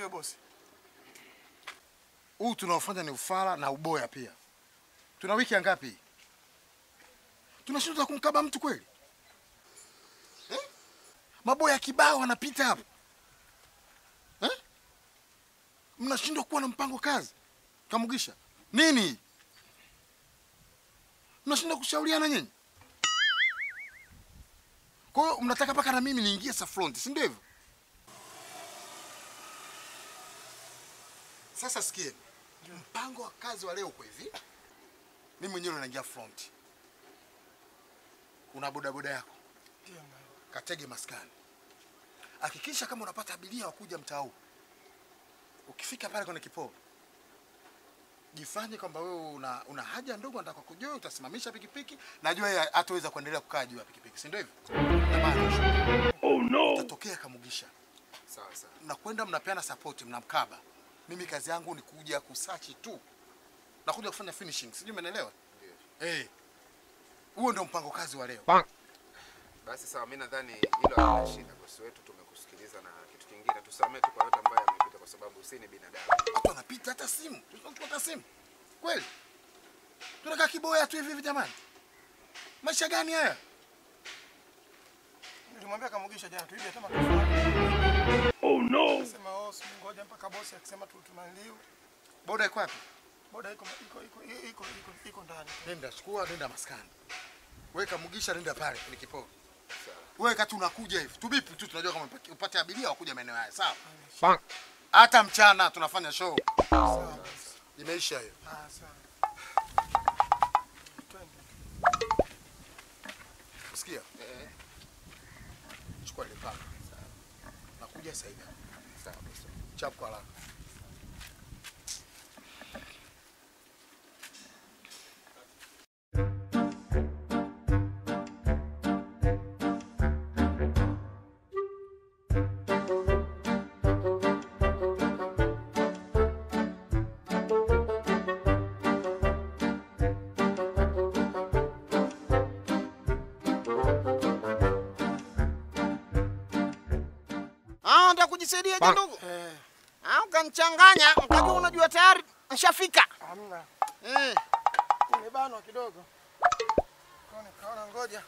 Ndio bosi. Huu tunaofanya ni ufala na uboya pia. Tuna wiki ya ngapi? Tunashindwa kumkaba mtu kweli? Eh? Maboya kibao wanapita hapo. Eh? Mnashindwa kuwa na mpango kazi. Kamugisha. Nini? Mnashindwa kushauriana nyinyi? Kwa hiyo mnataka mpaka na mimi niingie Safront, si ndio hivyo? Sasa sikie, mpango wa kazi wa leo uko hivi. Mimi mwenyewe naingia front, una bodaboda yako, Ndio mnayo. katege maskani. Hakikisha kama unapata abiria wa kuja mtaa huu. Ukifika pale kwenye kiporo, jifanye kwamba wewe una, una haja ndogo, nataka kujua, utasimamisha pikipiki. Najua yeye hataweza kuendelea kukaa juu ya pikipiki, si ndio hivyo? Oh no! Utatokea Kamugisha, Sawa sawa. mnakwenda mnapeana support, mnamkaba. Mimi kazi yangu ni kuja kusachi tu, nakuja kufanya finishing, sijui umeelewa? Ndio. Eh, huo ndio mpango kazi wa leo. Basi sawa, mimi nadhani hilo halina shida. Bosi wetu tumekusikiliza, na kitu kingine tusamee tu kwa yote ambayo yamepita, kwa sababu si ni binadamu. Watu wanapita hata simu, tunachukua hata simu kweli? Tunakaa kiboya tu hivi hivi jamani, maisha gani haya? Nilimwambia Kamugisha jana tuibe hata matofali. Oh no. Akasema oh, si ngoja mpaka bosi akisema tu tunaliu. Boda iko wapi? Boda iko iko iko iko iko iko ndani. Nenda chukua, nenda maskani, weka Mugisha, nenda pale kwenye kiporo. Wewe kati unakuja hivi tubipi tu, tunajua kama upate- upate abiria wakuja maeneo haya, sawa? Hata mchana tunafanya show, Sawa bosi. imeisha hiyo. Ah, sawa. Twende. Sikia, chukua ile paka, nakuja sasa hivi, Sawa bosi. chap kwa haraka. Ah, nataka kujisaidia je ndugu? Eh, Ah, ukanichanganya, ukajua unajua tayari nishafika. hamna. Eh, Nimebanwa kidogo. Kwa nikaona ngoja.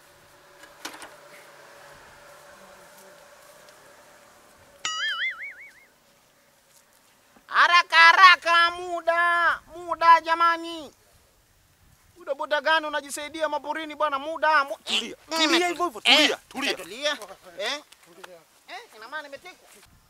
haraka haraka, muda muda, jamani. Muda boda gani unajisaidia maporini bwana? Muda mu... Tulia, Nime- tulia hivyo hivyo, tulia, eh, tulia. tulia. Eh, Tulia. eh, ina maana nimetekwa.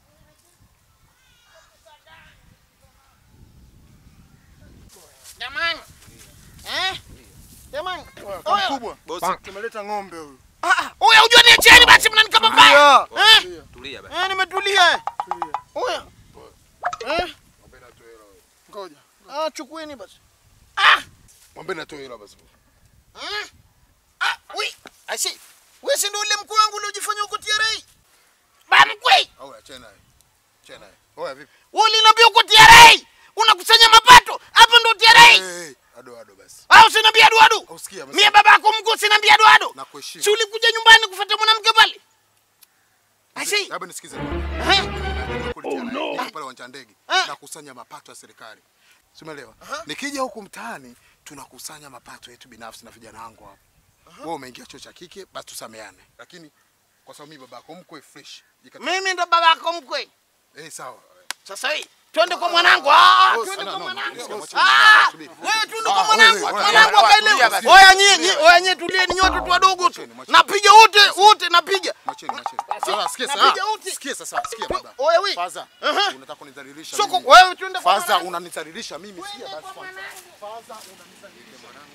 Jamani. Eh? Jamani. Oya, Oya. mkubwa. Bosi, Tumeleta ng'ombe huyu. Ah, ah, Oya, ujua niacheni basi mnanikaba mbaya. Eh? Tulia. tulia basi. Eh, nimetulia. Tulia. Oya. Eh? Ngoja. Ah, chukueni basi. Ah! Mwambie natoe hilo basi. Mm. Ah, wi. Asi. Wewe si ndio ule mkuu wangu uliojifanya uko TRA? Ba mkwe. Au achana naye. Achana naye. Oya vipi? Wewe uliniambia uko TRA. Unakusanya mapato. Hapo ndo TRA. Hey, hey, ado ado basi. Au usiniambia adu adu. Usikia basi. Mie baba yako mkuu usiniambia adu adu. Nakuheshimu. Si ulikuja nyumbani kufuata mwanamke pale? Asi. Labda nisikize. Eh? Oh no. Pale uwanja wa ndege Ah. nakusanya mapato ya serikali. Si umeelewa? Nikija huku mtaani tunakusanya mapato yetu binafsi na vijana wangu hapa. Wewe umeingia chuo cha kike, basi tusameane. Lakini kwa sababu mimi babako mkwe fresh. Jikata. Mimi ndo baba yako mkwe. Eh, sawa. Sasa hii twende kwa mwanangu. Ah, Boss, twende no, kwa no, mwanangu. no, no, Ah, subiri. wewe twende Ah, kwa mwanangu. wewe, wewe, Mwanangu wewe, akaelewa. tulia basi. Oya nyinyi, oya nyinyi tulieni nyote watoto wadogo tu. Mwacheni, mwacheni. Napiga wote, wote napiga. Mwacheni, mwacheni. Basi, Sasa sikia napiga sasa. uti. Sikia sasa, sikia baba. Oya we. Faza, Aha. unataka kunidhalilisha Soko mimi. wewe twende kwa Faza mwanangu. unanidhalilisha mimi, sikia basi kwanza. Faza unanidhalilisha mwanangu.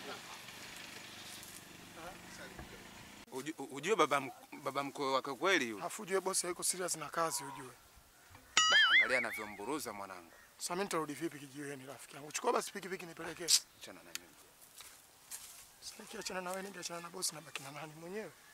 Uju- Ujue baba mk- baba mkwe wake kweli yule. Afu ujue bosi hayuko serious na kazi ujue. Angalia anavyomburuza mwanangu. Sasa mimi nitarudi vipi kijiweni rafiki yangu? Chukua basi pikipiki nipelekee. Achana na mimi. Sasa nikiachana na wewe ningeachana na bosi na baki na nani mwenyewe?